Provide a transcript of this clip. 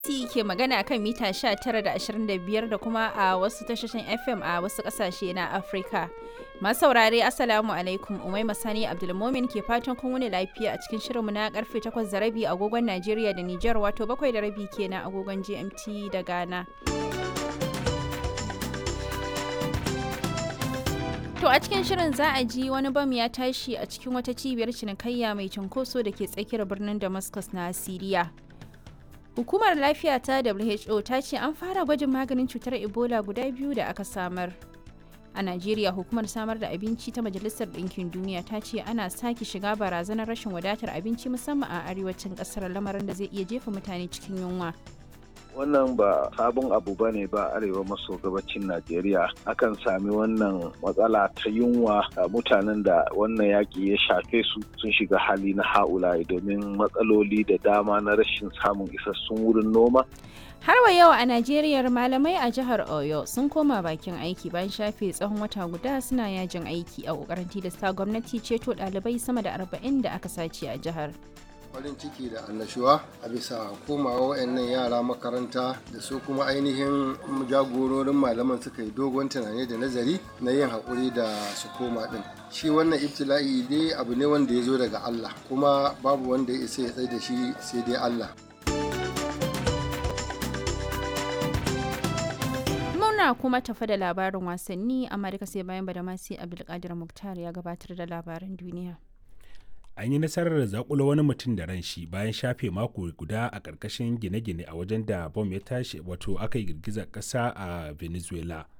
BBC ke magana kan mita 19 da 25 da kuma a wasu tashoshin FM a wasu kasashe na Afirka. Masu saurare Assalamu alaikum Umai Masani Abdulmomin ke fatan kun wuni lafiya a cikin shirinmu na karfe 8 da rabi agogon Najeriya da Nijar wato 7 da rabi kenan agogon GMT da Ghana. To a cikin shirin za a ji wani bam ya tashi a cikin wata cibiyar cinikayya mai cunkoso da ke tsakiyar birnin Damascus na Siriya. Hukumar lafiya ta WHO ta ce an fara gwajin maganin cutar Ebola guda biyu da aka samar. A Najeriya hukumar samar da abinci ta Majalisar Ɗinkin Duniya ta ce ana sake shiga barazanar rashin wadatar abinci musamman a arewacin ƙasar lamarin da zai iya jefa mutane cikin yunwa. wannan ba sabon abu ba ne ba arewa maso gabacin najeriya akan sami wannan matsala ta yunwa a mutanen da wannan yaƙi ya shafe su sun shiga hali na ha'ula'i domin matsaloli da dama na rashin samun isassun wurin noma Har wa yau a Najeriya malamai a jihar Oyo sun koma bakin aiki bayan shafe tsawon wata guda suna yajin aiki a kokarin tilasta gwamnati ceto ɗalibai sama da arba'in da aka sace a jihar. farin ciki da annashuwa a bisa komawa wayannan yara makaranta da su kuma ainihin jagororin malaman suka yi dogon tunani da nazari na yin haƙuri da su koma ɗin shi wannan ibtila'i dai abu ne wanda ya zo daga Allah kuma babu wanda ya isa ya tsaye da shi sai dai Allah muna kuma tafa da labarin wasanni amma duka sai bayan badamasi abdulkadir muktar ya gabatar da labaran duniya an yi nasarar zakula wani mutum da ran shi bayan shafe mako guda a ƙarƙashin gine-gine a wajen da bom ya tashi wato aka yi girgizar ƙasa a venezuela